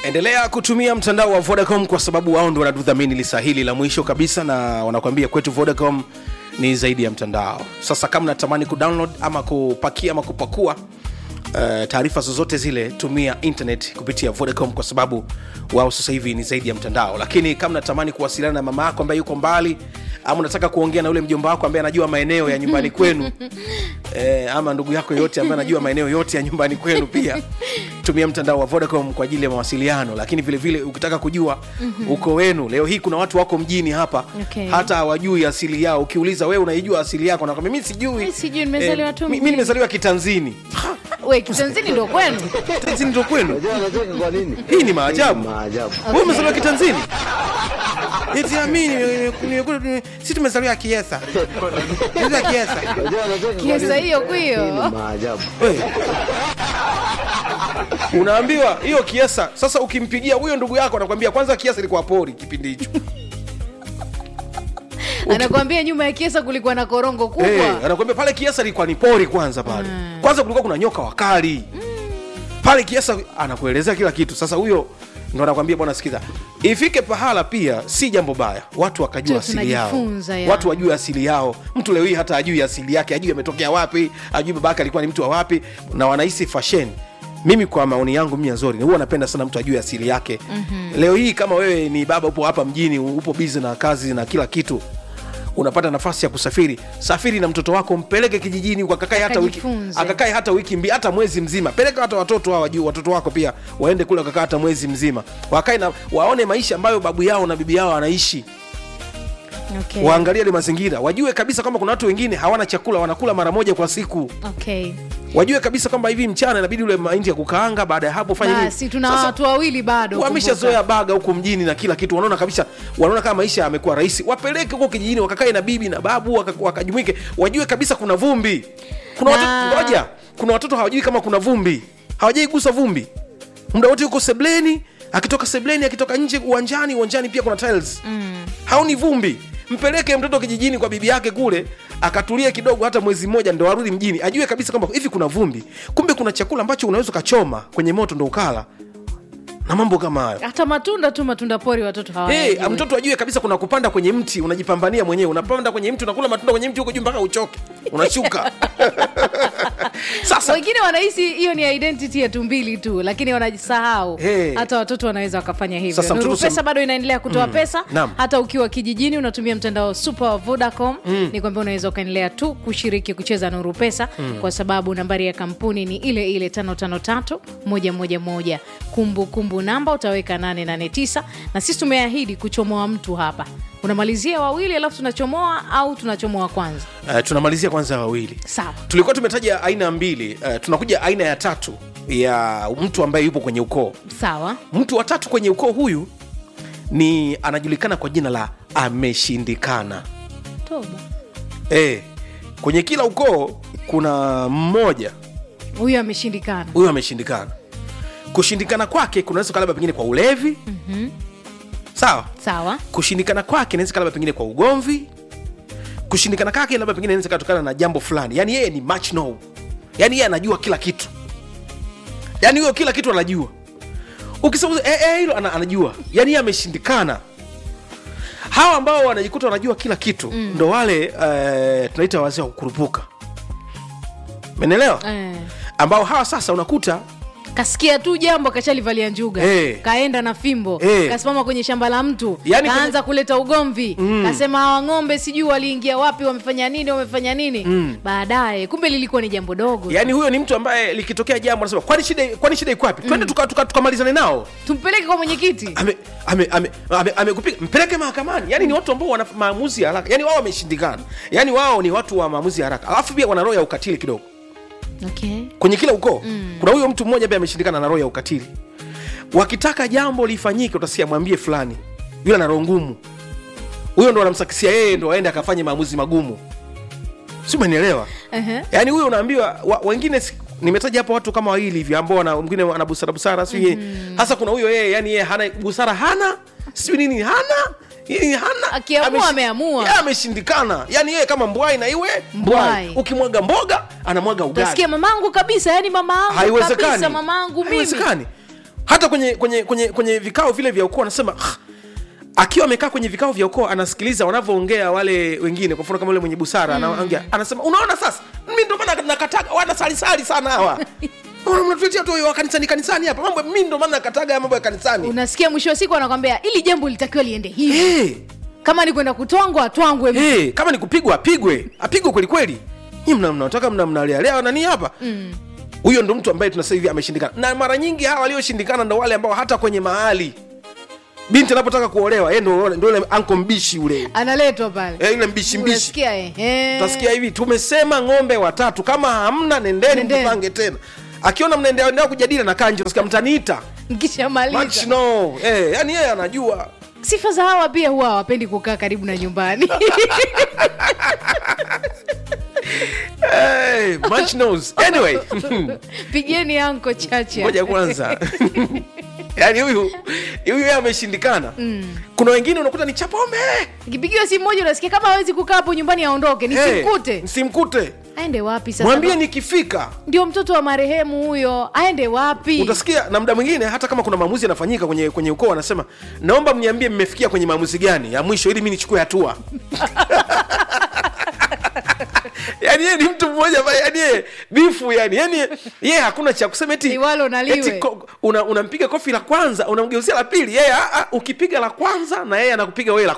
endelea kutumia mtandao wa vodacom kwa sababu wao ndo wanatudhamini lisa hili la mwisho kabisa na wanakuambia kwetu vodacom ni zaidi ya mtandao sasa kama natamani kudownload ama kupakia ama kupakua Uh, taarifa zozote zile tumia internet kupitia vodacom kwa sababu wao sasa hivi ni zaidi ya mtandao lakini kama natamani kuwasiliana na mama yako ambaye yuko mbali ama unataka kuongea na ule mjomba wako ambaye anajua maeneo ya nyumbani kwenu eh, ama ndugu yako yote ambaye anajua maeneo yote ya nyumbani kwenu pia tumia mtandao wa vodacom kwa ajili ya mawasiliano lakini vile vile ukitaka kujua uko wenu leo hii kuna watu wako mjini hapa Okay. hata hawajui asili yao ukiuliza wewe unaijua asili yako nakwambia mi sijui Mi sijui, nimezaliwa tu mi- mi mjini." nimezaliwa kitanzini we kitanzini ndo kwenu kitanzini ndo kwenu Unajua anacheka kwa nini? hii ni maajabu Maajabu. wewe umezaliwa kitanzini eti amini si tumezaliwa kiesa Tumezaliwa kiesa Unajua anacheka kwa kiesa nini? hiyo Hii kwiyo ni maajabu. We. unaambiwa hiyo kiesa sasa ukimpigia huyo ndugu yako anakwambia kwanza kiesa ilikuwa pori kipindi hicho anakwambia nyuma ya kiesa kulikuwa na korongo kubwa hey, anakwambia pale kiesa ilikuwa ni pori kwanza pale kwanza kulikuwa kuna nyoka wakali pale kiesa anakuelezea kila kitu sasa huyo ndo anakwambia bwana sikiza ifike pahala pia si jambo baya watu wakajua Tu asili yao tunajifunza ya. watu wajue asili yao mtu leo hii hata ajui asili yake ajui ametokea wapi ajui babake alikuwa ni mtu wa wapi na wanahisi fashion mimi kwa maoni yangu mimi azori huwa napenda sana mtu ajue asili yake mm-hmm. leo hii kama wewe ni baba upo hapa mjini upo bizi na kazi na kila kitu unapata nafasi ya kusafiri safiri na mtoto wako mpeleke kijijini akakae hata wiki Akajifunze. akakae hata wiki mbili hata mwezi mzima peleka hata watoto hawa juu watoto wako pia waende kule wakakaa hata mwezi mzima wakae na waone maisha ambayo babu yao na bibi yao wanaishi okay. waangalie ile mazingira wajue kabisa kwamba kuna watu wengine hawana chakula wanakula mara moja kwa siku okay. wajue kabisa kwamba hivi mchana inabidi ule mahindi ya kukaanga baada ya hapo fanya nini? basi tuna Sasa, watu wawili bado wameshazoea baga huku mjini na kila kitu wanaona kabisa wanaona kama maisha yamekuwa rahisi wapeleke huko kijijini wakakae na bibi na babu waka- wakajumuike wajue kabisa kuna vumbi kuna Na- watoto ngoja kuna watoto hawajui kama kuna vumbi hawajai gusa vumbi muda wote yuko sebleni akitoka sebleni akitoka nje uwanjani uwanjani pia kuna tiles mm. haoni vumbi mpeleke mtoto kijijini kwa bibi yake kule akatulie kidogo hata mwezi mmoja ndo arudi mjini ajue kabisa kwamba hivi kuna vumbi kumbe kuna chakula ambacho unaweza ukachoma kwenye moto ndo ukala na mambo kama hayo hata matunda tu matunda pori watoto Hey, hawayajui. mtoto ajue kabisa kuna kupanda kwenye mti unajipambania mwenyewe unapanda kwenye mti unakula matunda kwenye mti huko juu mpaka uchoke unashuka sasa wengine wanahisi hiyo ni identity yetu mbili tu lakini wanajisahau Hey. hata watoto wanaweza wakafanya hivyo Sasa mtoto Nuru sem- pesa bado inaendelea kutoa pesa Naam. hata ukiwa kijijini unatumia mtandao super wa vodacom ni kwamba unaweza ukaendelea tu kushiriki kucheza nuru pesa kwa sababu nambari ya kampuni ni ile ile 553 111 kumbukumbu namba utaweka 889 na sisi tumeahidi kuchomoa mtu hapa unamalizia wawili alafu tunachomoa au tunachomoa kwanza uh, tunamalizia kwanza wawili sawa tulikuwa tumetaja aina mbili uh, tunakuja aina ya tatu ya mtu ambaye yupo kwenye ukoo sawa mtu wa tatu kwenye ukoo huyu ni anajulikana kwa jina la ameshindikana toba e, kwenye kila ukoo kuna mmoja huyu ameshindikana huyu ameshindikana kushindikana kwake kunaweza kuwa labda pengine kwa ulevi mm-hmm. sawa sawa kushindikana kwake inaweza kuwa labda pengine kwa ugomvi kushindikana kwake labda pengine inaweza katokana na jambo fulani yaani yeye ni much know yaani yeye anajua kila kitu yaani huyo kila kitu anajua ukisema eh, eh, hilo ana, anajua yaani yeye ameshindikana hawa ambao wanajikuta wanajua kila kitu mm. ndo wale eh, tunaita wazee wa kukurupuka menelewa eh. ambao hawa sasa unakuta kasikia tu jambo kashalivalia njuga Eh. kaenda na fimbo Eh. kasimama kwenye shamba la mtu Yaani kaanza kwenye- kuleta ugomvi kasema hawa ng'ombe sijui waliingia wapi wamefanya nini wamefanya nini baadaye kumbe lilikuwa ni jambo dogo yaani huyo ni mtu ambaye likitokea jambo anasema kwani shida kwani shida iko wapi twende tukamalizane tuka, tukamalizane nao tumpeleke kwa mwenyekiti ame ame ame ame, amekupiga mpeleke mahakamani yani ni watu ambao wana maamuzi ya haraka yani wao wameshindikana yani wao ni watu wa maamuzi ya haraka alafu pia wana roho ya ukatili kidogo okay. kwenye kila ukoo mm. kuna huyo mtu mmoja ambaye ameshindikana na roho ya ukatili wakitaka jambo lifanyike utasikia mwambie fulani yule ana roho ngumu huyo ndo wanamsakisia yeye ndo aende akafanye maamuzi magumu si umenielewa uh-huh. yaani huyo unaambiwa wa, wengine si- nimetaja hapo watu kama wawili hivi ambao wana- mwingine ana busara busara si mm-hmm. hasa kuna huyo yeye yani yeye hana busara hana sijui nini hana yeye hana Akiamua, Ameshi- ameamua. Yeye ameshindikana yani yeye kama mbwai na iwe Mbwai. mbwai ukimwaga mboga anamwaga ugali utasikia mamangu kabisa yani mama angu haiwezekani kabisa mamangu mimi haiwezekani hata kwenye kwenye kwenye kwenye vikao vile vya ukoo anasema "Ah, akiwa amekaa kwenye vikao vya ukoo anasikiliza wanavyoongea wale wengine kwa mfano kama yule mwenye busara anaongea anasema unaona sasa mimi ndio maana nakataga wanasalisali sana hawa Mbona mnatuletea tu wa kanisani kanisani hapa mambo mimi ndio maana nakataga ya mambo ya kanisani unasikia mwisho wa siku anakwambia ili jambo litakiwa liende hivi hey, kama ni kwenda kutwangwa atwangwe hey, kama ni kupigwa apigwe apigwe kweli kweli nyi mna- mnataka mna mnalealea nani hapa huyo ndo mtu ambaye tunasema hivi ameshindikana na mara nyingi hawa walioshindikana ndo wale ambao hata kwenye mahali binti anapotaka kuolewa yeye ndo ndo yule anko mbishi ule analetwa pale Eh, yule mbishi mbishi Unasikia, eh, eh. utasikia hivi tumesema ng'ombe watatu kama hamna nendeni Nendeni. mtupange tena akiona mnaendelea kujadili na kanji utasikia mtaniita Much mkishamaliza no. eh, yani yeye anajua sifa za hawa pia huwa hawapendi kukaa karibu na nyumbani hey, much knows. anyway pigeni anko chache ngoja kwanza yaani huyu huyu yeye ameshindikana kuna wengine unakuta ni chapombe ikipigiwa simu moja unasikia kama hawezi kukaa hapo nyumbani aondoke nisimkute simkute aende wapi sasa mwambie nikifika ndio mtoto wa marehemu huyo aende wapi utasikia na muda mwingine hata kama kuna maamuzi yanafanyika kwenye kwenye ukoo anasema naomba mniambie mmefikia kwenye maamuzi gani ya mwisho ili mi nichukue hatua yani yeye ni mtu mmoja ambaye yani yeye bifu yani yani yeye hakuna cha kusema eti Liwalo na liwe. eti ko- una- unampiga kofi la kwanza unamgeuzia la pili yeye ah, ah, ukipiga la kwanza na yeye anakupiga wewe la